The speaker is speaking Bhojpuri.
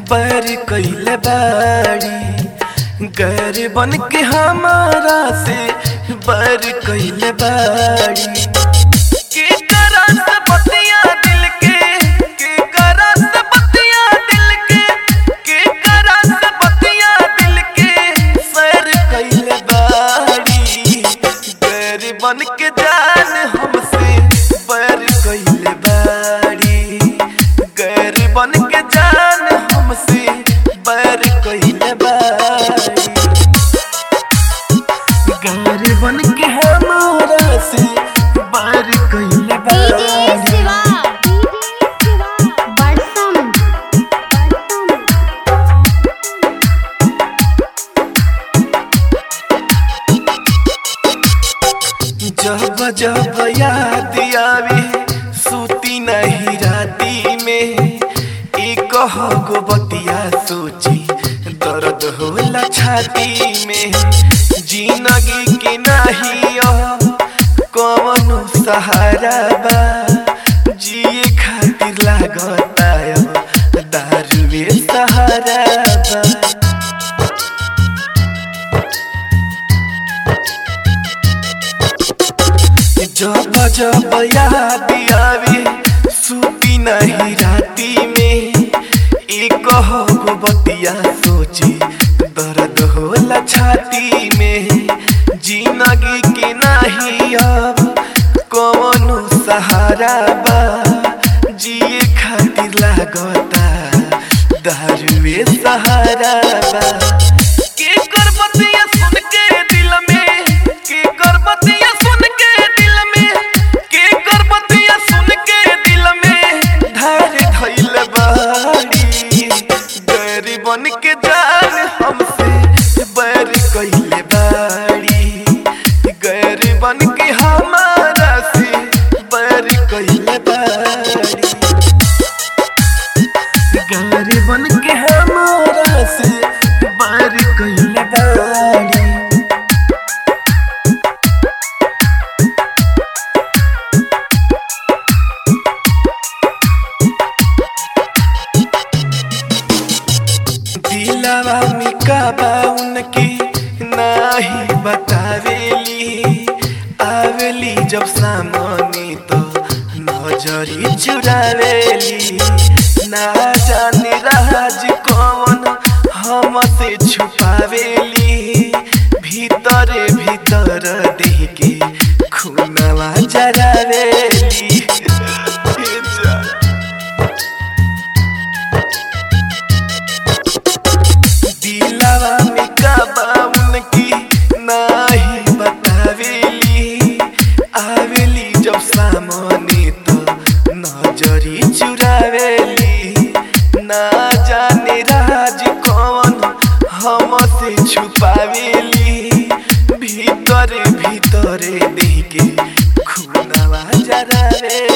पर कैले बाड़ी गैर बन के हमारा से बर कैले बाड़ी के करा से बतिया दिल के के करा से बतिया दिल के के करा से बतिया दिल के सैर कैले बाड़ी गैर बन के जान हमसे बर कैले बाड़ी गैर बन के जान हमसे बर कैले बाड़ी गैर बन के हमारा से बर कैले डीजे बाड़ी शिवा बड़सम जब जब याद आवे सूती नहीं राती में एक गो बतिया सोची दर्द होला छाती में जिंदगी के नहीं कौन सहारा बा जिए खातिर लागता अब दारुए सहारा बा जब जब याद आवे सूती नहीं राती में एक गो बतिया सोची दर्द होला छाती में जिंदगी के नहीं अब कौन सहारा बा जिए खातिर लागता दारुए सहारा बा के कर बतिया सुन के दिल में के कर बतिया सुन के दिल में के कर बतिया सुन के दिल में धार धइल बाड़ी गैर बन के जान हमसे बैर कइले बाड़ी गैर बन के हमारा से बैर कइले बाड़ी गैर बन के हमारा से बैर कइले बाड़ी दिलवा में काबा उनकी नाही बतावेली आवेली जब सामने तो नजरी चुरावेली ना जाने राज कौन हमसे छुपावेली भीतरे भीतर देह के खूनवा जरावेली हे जा दिलवा में काबा उनकी नाही बतावेली आवेली जब सामने तो नजरी चुरावेली ना जाने राज कौन हमसे छुपावेली भीतरे भीतरे देह के खूनवा जरावेली